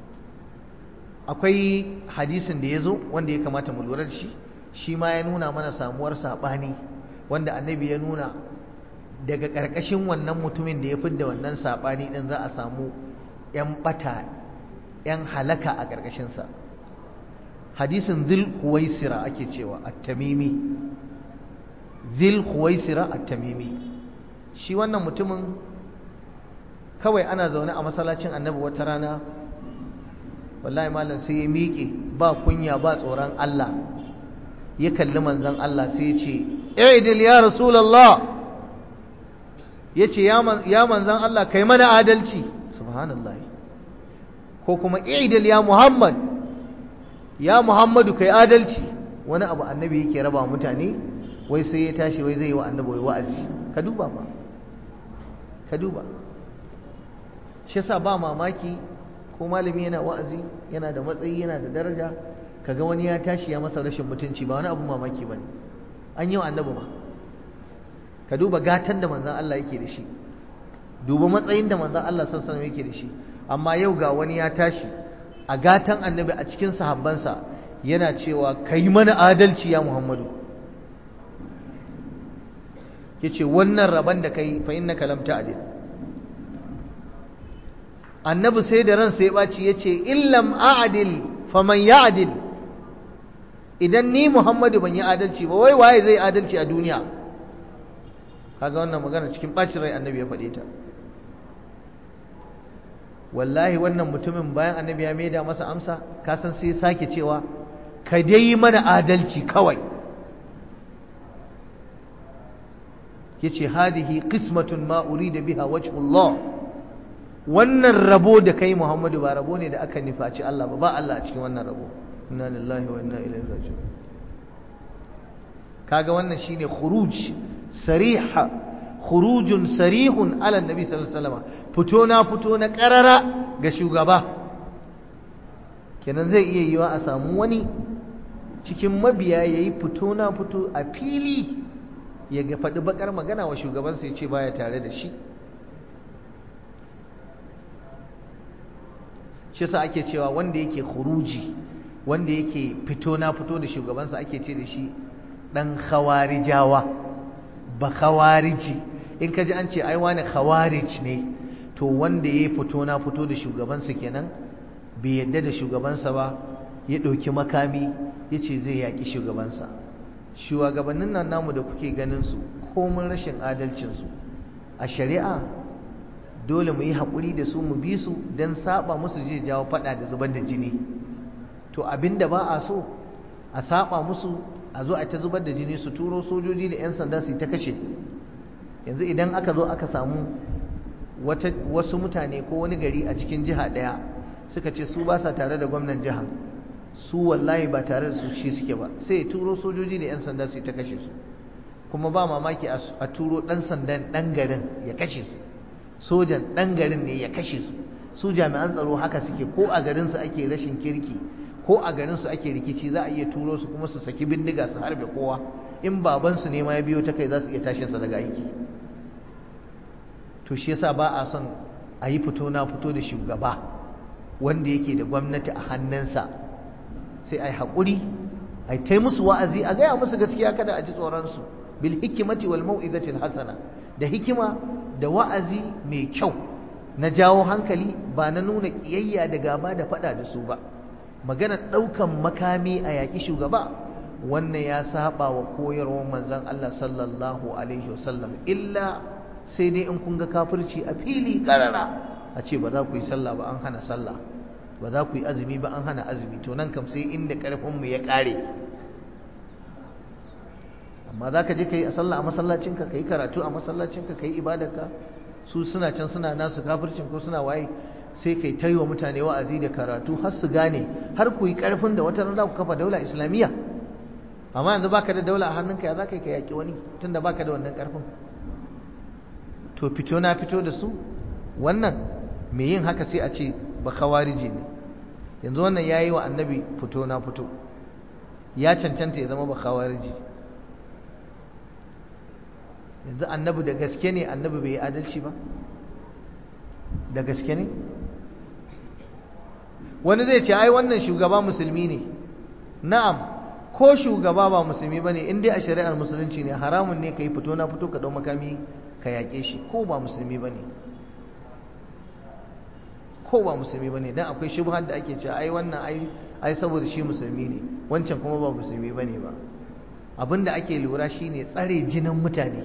akwai hadisin da ya zo wanda ya kamata mu lura da shi shi ma ya nuna mana samuwar saɓani wanda annabi ya nuna daga ƙarƙashin wannan mutumin da ya fidda wannan saɓani ɗin za a samu 'yan ɓata 'yan halaka a ƙarƙashinsa hadisin zil huwaisira ake cewa at-tamimi zil huwaisira at-tamimi shi wannan mutumin kawai ana zaune a masallacin annabi wata rana wallahi malam sai ya miƙe ba kunya ba tsoron Allah ya kalli manzon Allah sai ya ce idil ya rasulullah ya ce ya manzon Allah kai mana adalci subhanallah ko kuma idil ya muhammad ya muhammadu kai adalci wani abu annabi yake raba mutane wai sai ya tashi wai zai yi wa annabi wa'azi ka duba ba ka duba shi yasa ba mamaki ko malami yana wa'azi yana da matsayi yana da daraja kaga wani ya tashi ya masa rashin mutunci ba wani abu mamaki bane an yi wa annabi ma ka duba gatan da manzon Allah yake da shi duba matsayin da manzon Allah sallallahu alaihi yake da shi amma yau ga wani ya tashi a gatan annabi a cikin sahabbansa yana cewa kai mana adalci ya Muhammadu yace wannan rabon da kai fa innaka lam ta'dil annabi sai da ransa ya ɓaci ya ce illam a'adil faman ya'adil idan ni muhammadu ban yi adalci ba wai waye zai adalci a duniya kaga wannan magana cikin ɓacin rai annabi ya faɗe ta wallahi wannan mutumin bayan annabi ya maida masa amsa kasan sai sake cewa ka dai yi mana adalci kawai yace hadihi qismatun ma urida biha wajhullah wannan rabo da kai Muhammadu ba rabo ne da aka nufaci Allah ba ba Allah a cikin wannan rabo inna lillahi wa inna ilaihi raji'un kaga wannan shine khuruj sariha khurujun sarihun ala nabi sallallahu alaihi wasallam fito na fito na karara ga shugaba kenan zai iya yiwa a samu wani cikin mabiya yayi fito na fito a fili ya ga faɗi bakar magana wa shugabansa ya ce baya tare da shi shi sa ake cewa wanda yake khuruji wanda yake fito na fito da shugabansa ake ce da shi dan khawarijawa ba khawariji in ka ji an ce ai wani khawarij ne to wanda ya fito na fito da shugabansa kenan bai yadda da shugabansa ba ya ɗauki makami ya ce zai yaƙi shugabansa shugabannin nan namu da kuke ganin su komin rashin adalcinsu a shari'a dole mu yi haƙuri da su mu bi su don saba musu zai jawo faɗa da zubar da jini to abinda ba a so a saba musu a zo a ta zubar da jini su turo sojoji da 'yan sanda su ta kashe yanzu idan aka zo aka samu wasu mutane ko wani gari a cikin jiha ɗaya suka ce su ba sa tare da gwamnan jiha su wallahi ba tare da su shi suke ba sai ya turo sojoji da 'yan sanda su ta kashe su kuma ba mamaki a turo ɗan sandan ɗan garin ya kashe su sojan ɗan garin ne ya kashe su su jami'an tsaro haka suke ko a garinsu ake rashin kirki ko a garinsu ake rikici za a iya turo su kuma su saki bindiga su harbe kowa in babansu ne ma ya biyo ta kai za su iya tashinsa daga aiki to shi yasa ba a son a yi fito na fito da shugaba wanda yake da gwamnati a hannunsa sai a yi haƙuri a yi musu wa'azi a gaya musu gaskiya kada a ji tsoronsu bil hikimati wal mau'izatil hasana da hikima da wa'azi mai kyau na jawo hankali ba na nuna ƙiyayya da gaba da faɗa da su ba magana ɗaukan makami a yaƙi shugaba wannan ya saba wa koyarwar manzon Allah sallallahu alaihi wasallam illa sai dai in kun ga kafirci a fili karara a ce ba za ku yi sallah ba an hana sallah ba za ku yi azumi ba an hana azumi to nan kam sai inda ƙarfinmu ya ƙare amma za ka je ka yi a sallah a masallacinka ka yi karatu a masallacinka ka yi ibadarka su suna can suna nasu kafircin ko suna waye sai kai ta yi wa mutane wa'azi da karatu har su gane har ku yi ƙarfin da wata rana ku kafa daula islamiyya amma yanzu baka da daula a hannunka ya za ka yi ka yaƙi wani tunda baka da wannan ƙarfin to fito na fito da su wannan mai yin haka sai a ce ba kawarije ne yanzu wannan ya yi wa annabi fito na fito ya cancanta ya zama ba kawarije yanzu annabi da gaske ne annabi bai yi adalci ba da gaske ne wani zai ce ai wannan shugaba musulmi ne na'am ko shugaba ba musulmi ba ne in dai a shari'ar musulunci ne haramun ne ka yi fito na fito ka ɗau makami ka yaƙe shi ko ba musulmi ba ne ko ba musulmi ba ne don akwai shubhar da ake cewa ai wannan ai saboda shi musulmi ne wancan kuma ba musulmi ba ne ba abin da ake lura shi ne tsare jinin mutane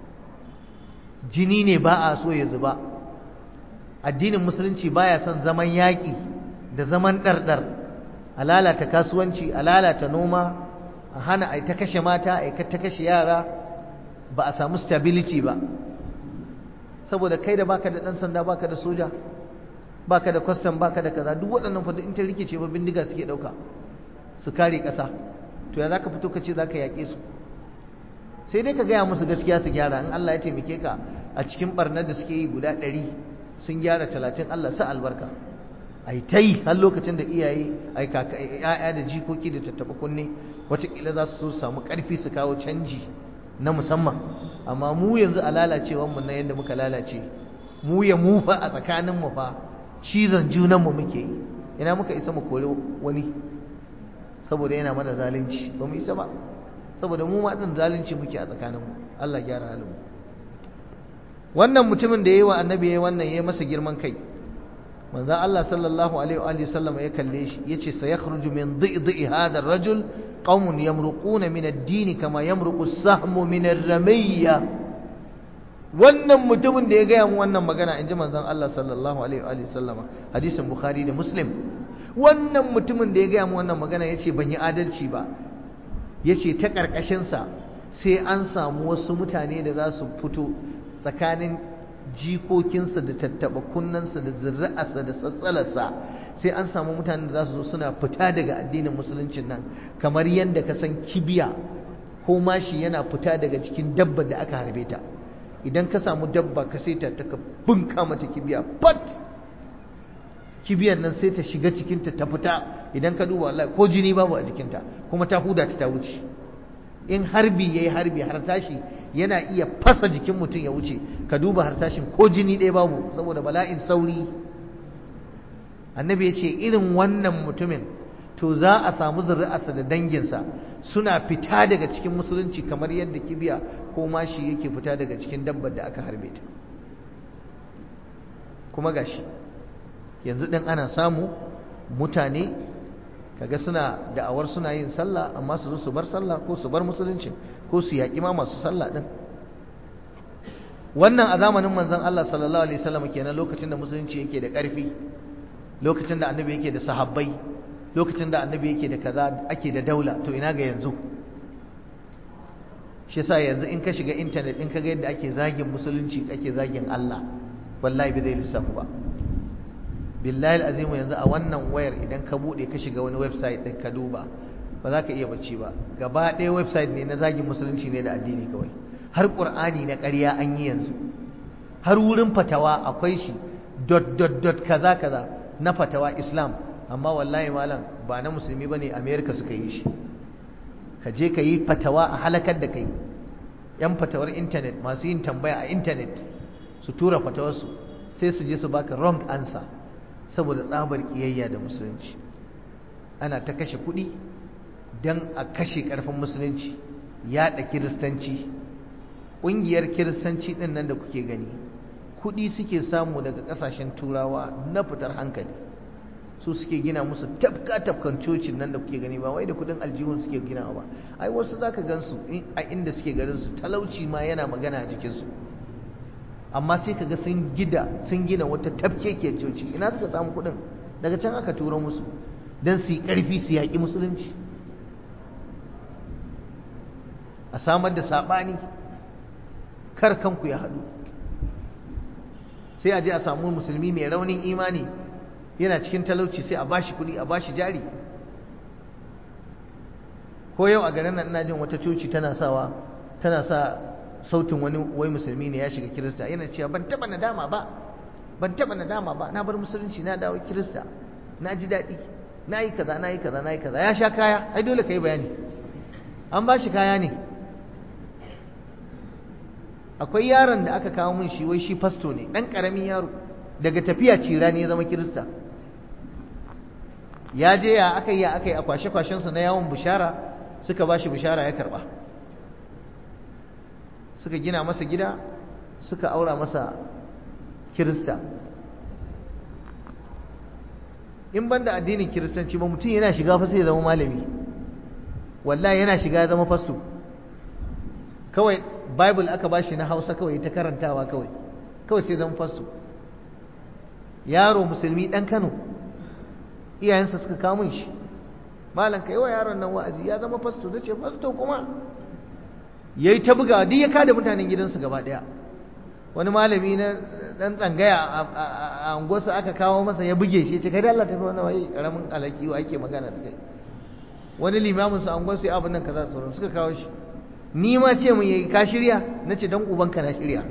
jini ne ba a so ya zuba addinin musulunci baya son zaman yaƙi da zaman ɗarɗar a lalata kasuwanci a lalata noma a hana a ta kashe mata a ta kashe yara ba a samu stability ba saboda kai da baka da ɗan sanda baka da soja baka da kwastam baka da kaza duk waɗannan fa in ta rikice ba bindiga suke ɗauka su kare ƙasa to ya zaka fito ka ce zaka yaƙe su sai dai ka gaya musu gaskiya su gyara in Allah ya taimake ka a cikin barnar da suke yi guda ɗari sun gyara talatin Allah sa albarka ai ta yi har lokacin da iyaye ai kaka ya'ya da jikoki da tattaɓa kunne wataƙila za su samu ƙarfi su kawo canji na musamman amma mu yanzu a lalacewanmu na yadda muka lalace mu ya mu fa a tsakaninmu fa cizon junanmu muke yi ina muka isa mu kore wani saboda yana mana zalunci ba mu isa ba saboda mu ma din zalunci muke a tsakaninmu Allah gyara halinmu wannan mutumin da yayi wa annabi yayi wannan yayi masa girman kai manzo Allah sallallahu alaihi wa alihi sallama ya kalle shi yace sayakhruju min dhi'i hadha ar-rajul qaumun yamruquna min ad-din kama yamruqu as-sahmu min ar-ramiyya wannan mutumin da ya gaya mu wannan magana inji manzon Allah sallallahu alaihi wa alihi sallama hadisin bukhari da muslim wannan mutumin da ya gaya mu wannan magana yace ban yi adalci ba yace ta karkashin sa sai an samu wasu mutane da za su fito tsakanin jikokinsa da tattaba kunnansa da zuri'arsa da sassalarsa sai an samu mutanen da za su zo suna fita daga addinin musuluncin nan kamar yadda ka san kibiya ko mashi yana fita daga cikin dabba da aka harbe ta idan ka samu dabba ka sai ta ka bunka mata kibiya pat kibiyar nan sai ta shiga cikinta ta fita idan ka duba Allah ko jini babu a jikinta kuma ta huda ta ta wuce in harbi yayi harbi har tashi yana iya fasa jikin mutum ya wuce ka duba har tashin ko jini ɗaya babu saboda bala'in sauri annabi ya ce irin wannan mutumin to za a samu zuri'arsa da danginsa suna fita daga cikin musulunci kamar yadda kibiya ko mashi yake fita daga cikin dabbar da aka harbe ta kuma gashi yanzu ɗin ana samu mutane kaga suna da'awar suna yin sallah amma su zo su bar sallah ko su bar musulunci ko su yaƙi ma masu sallah ɗin wannan a zamanin manzon Allah sallallahu alaihi wasallam kenan lokacin da musulunci yake da ƙarfi lokacin da annabi yake da sahabbai lokacin da annabi yake da kaza ake da daula to ina ga yanzu shi yasa yanzu in ka shiga internet in ka ga yadda ake zagin musulunci ake zagin Allah wallahi bai zai lissafu ba billahi azimu yanzu a wannan wayar idan ka bude ka shiga wani website din ka duba ba za ka iya bacci ba gaba ɗaya website ne na zagin musulunci ne da addini kawai har qur'ani na ƙarya an yi yanzu har wurin fatawa akwai shi dot dot dot kaza kaza na fatawa islam amma wallahi malam ba na musulmi bane america suka yi shi ka je ka yi fatawa a halakar da kai yan fatawar internet masu yin tambaya a internet su tura fatawarsu sai su je su baka wrong answer saboda tsabar kiyayya da musulunci ana ta kashe kuɗi don a kashe ƙarfin musulunci yaɗa kiristanci ƙungiyar kiristanci ɗin nan da kuke gani kuɗi suke samu daga ƙasashen turawa na fitar hankali su suke gina musu tafka tafkan cocin nan da kuke gani ba wai da kuɗin aljihun suke gina ba ai wasu zaka gansu a inda suke garin su talauci ma yana magana a jikinsu amma sai kaga sun gida sun gina wata tafkekiyar coci ina suka samu kuɗin daga can aka turo musu don su yi ƙarfi su yaƙi musulunci a samar da saɓani kar kanku ya haɗu sai a je a samu musulmi mai raunin imani yana cikin talauci sai a bashi kuɗi a bashi jari ko yau a garin nan ina jin wata coci tana sawa tana sa sautin wani wai musulmi ne ya shiga kirista yana cewa ban taba nadama ba ban taba nadama ba na bar musulunci na dawo kirista na ji daɗi na yi kaza na yi kaza na yi kaza ya sha kaya ai dole ka yi bayani an ba shi kaya ne akwai yaron da aka kawo min shi wai shi fasto ne ɗan ƙaramin yaro daga tafiya cira ne ya zama kirista ya je ya aka yi ya aka yi a kwashe-kwashensa na yawon bishara suka ba shi bishara ya karɓa suka gina masa gida suka aura masa kirista in banda addinin kiristanci ba mutum yana shiga fa sai ya zama malami wallahi yana shiga ya zama fasto kawai bible aka bashi na hausa kawai ta karantawa kawai kawai sai zama fasto yaro musulmi dan kano iyayensa suka kawo shi malam kai wa yaron nan wa'azi ya zama fasto da ce fasto kuma yayi ta buga duk ya kada mutanen gidansu gaba daya wani malami na dan tsangaya a unguwarsa aka kawo masa ya buge shi ya ce kai da Allah tafi wannan wai karamin alaki wa ake magana da kai wani limamin su unguwarsa ya abin nan kaza sauran suka kawo shi ni ma ce mun yayi ka shirya nace dan ubanka na shirya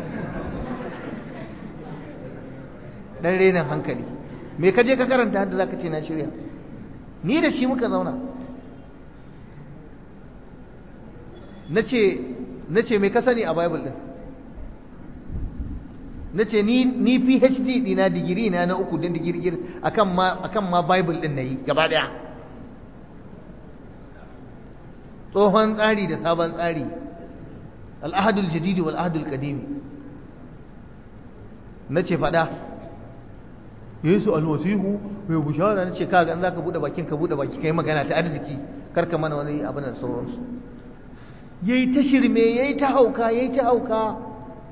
dan renin hankali me ka je ka karanta da zaka ce na shirya ni da shi muka zauna nace nace me ka sani a bible din nace ni ni PhD dina digiri na na uku din digirgir akan ma akan ma bible din nayi gaba daya tsohon tsari da sabon tsari al-ahadul jadid wal ahadul qadim nace fada yesu alwasihu mai bushara na ce kaga in zaka bude bakin ka bude baki kai magana ta arziki karka mana wani abin da sauransu yayi ta shirme yayi ta hauka yayi ta hauka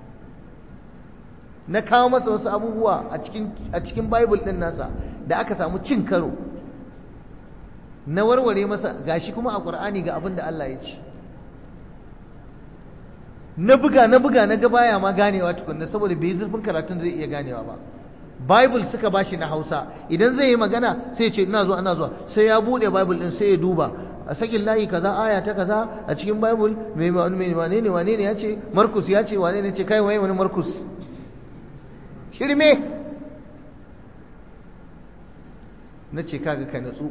na kawo masa wasu abubuwa a cikin a cikin bible din nasa da aka samu cin karo na warware masa gashi kuma a qur'ani ga abin da Allah ya ce na buga na buga na ga baya ma ganewa tukunna saboda bai zurfin karatun zai iya ganewa ba Bible suka bashi na Hausa idan zai yi magana sai ya ce ina zuwa ina zuwa sai ya bude Bible din sai ya duba a sakin layi kaza aya ta kaza a cikin Bible mai mai wane ne wane ne ya ce Markus ya ce wane ne ce kai waye wani Markus shirme na ce kaga ka natsu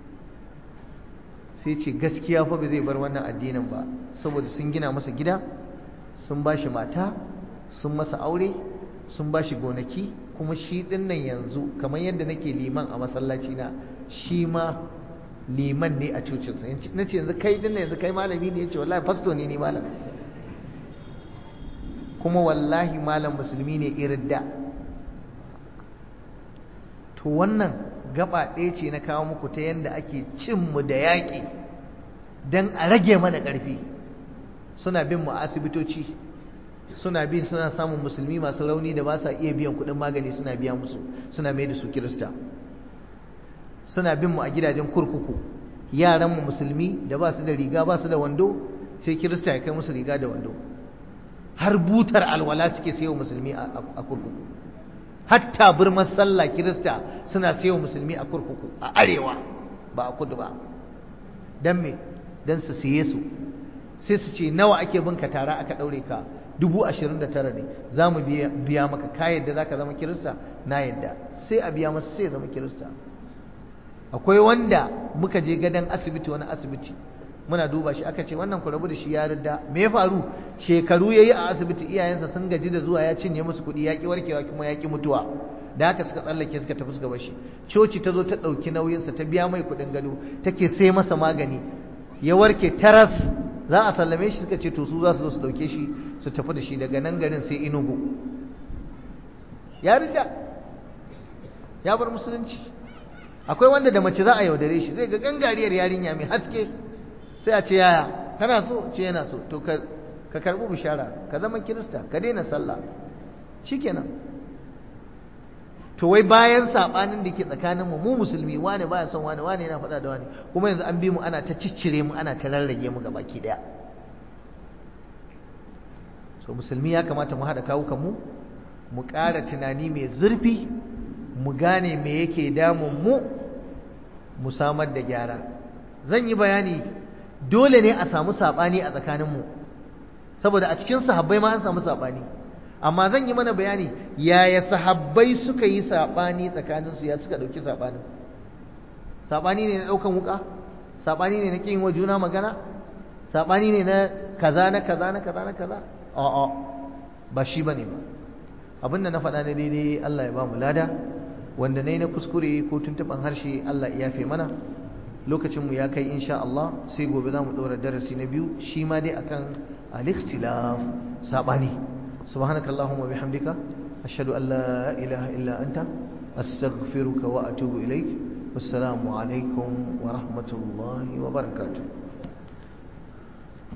sai ce gaskiya fa ba zai bar wannan addinin ba saboda sun gina masa gida sun bashi mata sun masa aure sun bashi gonaki kuma shi ɗin nan yanzu kamar yadda nake liman a masallaci na shi ma liman ne a cocinsa na ce yanzu kai ɗin nan yanzu kai malami ne ya ce wallahi fasto ne ni malam kuma wallahi malam musulmi ne irin da to wannan gaba ɗaya ce na kawo muku ta yadda ake cinmu da yaƙi don a rage mana ƙarfi suna bin mu asibitoci suna bin suna samun musulmi masu rauni da ba sa iya biyan kuɗin magani suna biya musu suna mai da su kirista suna bin mu a gidajen kurkuku yaran mu musulmi da ba su da riga ba su da wando sai kirista ya kai musu riga da wando har butar alwala suke sayo musulmi a kurkuku hatta birman sallah kirista suna sayo musulmi a kurkuku a arewa ba a kudu ba dan me dan su siye su sai su ce nawa ake binka tara aka daure ka dubu ashirin da tara ne za mu biya maka ka yadda za ka zama kirista na yadda sai a biya masa sai ya zama kirista akwai wanda muka je gadon asibiti wani asibiti muna duba shi aka ce wannan ku rabu da shi ya ridda me ya faru shekaru ya yi a asibiti iyayensa sun gaji da zuwa ya cinye musu kuɗi ya ƙi warkewa kuma ya ƙi mutuwa da haka suka tsallake suka tafi suka bar shi coci ta zo ta ɗauki nauyinsa ta biya mai kuɗin gado take sai masa magani ya warke taras za a sallame shi suka ce to su za su zo su ɗauke shi su tafi da shi daga nan garin sai inugu ya ridda ya bar musulunci akwai wanda da mace za a yaudare shi zai ga gangariyar yarinya mai haske sai a ce yaya kana so ce yana so to ka karbi bishara ka zama kirista ka daina sallah shikenan to wai bayan sabanin da ke tsakanin mu mu musulmi wane baya son wane wane yana faɗa da wane kuma yanzu an bi mu ana ta ciccire mu ana ta rarrage mu ga baki daya so musulmi ya kamata mu haɗa kawukan mu mu ƙara tunani mai zurfi mu gane me yake damun mu mu samar da gyara zan yi bayani dole ne a samu saɓani a tsakaninmu saboda a cikin sahabbai ma an samu saɓani amma zan yi mana bayani yaya sahabbai suka yi saɓani tsakaninsu ya suka ɗauki saɓanin saɓani ne na ɗaukan wuƙa saɓani ne na ƙin wa juna magana saɓani ne na kaza na kaza na kaza na kaza a'a ba shi bane ba abinda na faɗa na daidai Allah ya ba mu lada wanda na yi na kuskure ko tuntuɓan harshe Allah ya yafe mana lokacinmu ya kai insha Allah sai gobe za mu ɗora darasi na biyu shi ma dai akan al-ikhtilaf saɓani subhanakallahumma bihamdika ashhadu an la ilaha illa anta astaghfiruka wa atubu ilaik wassalamu alaikum wa rahmatullahi wa barakatuh